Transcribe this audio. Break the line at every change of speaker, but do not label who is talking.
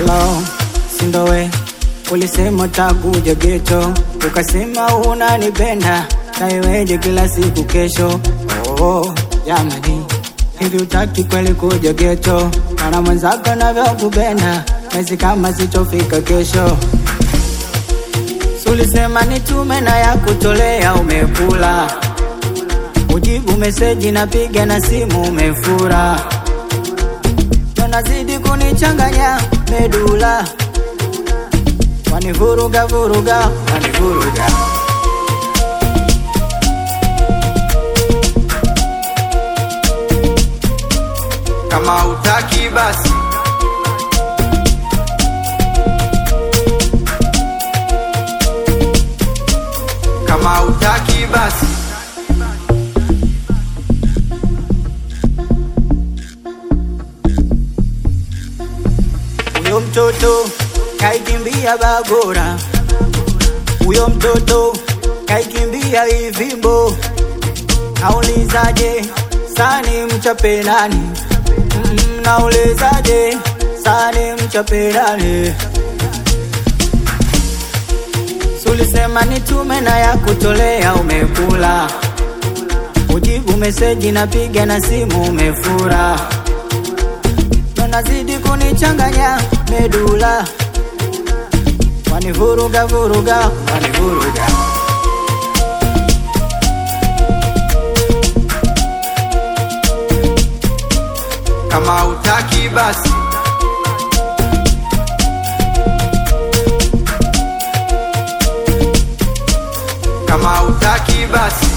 Hello, sindowe ulisema takuja geto, ukasema unanipenda naiweje kila siku kesho. Oh, jamani, hivi utaki kweli kuja geto? Mana mwenzako navyokupenda nahisi kama sitofika kesho. Sulisema nitume na ya kutolea, umekula ujibu meseji, napiga na simu umefura, nazidi kunichanganya medula, wanivuruga vuruga, wanivuruga
kama utaki basi kama utaki basi
Huyo mtoto kaikimbia Bagora, huyo mtoto kaikimbia Ivimbo. Naulizaje sani mchape nani? Mm, naulizaje sani mchape nani? Sulisema nitume na ya kutolea, umekula ujibu meseji, napiga na simu umefura nazidi kunichanganya medula, wanivuruga vuruga, wanivuruga
kama utaki basi kama utaki basi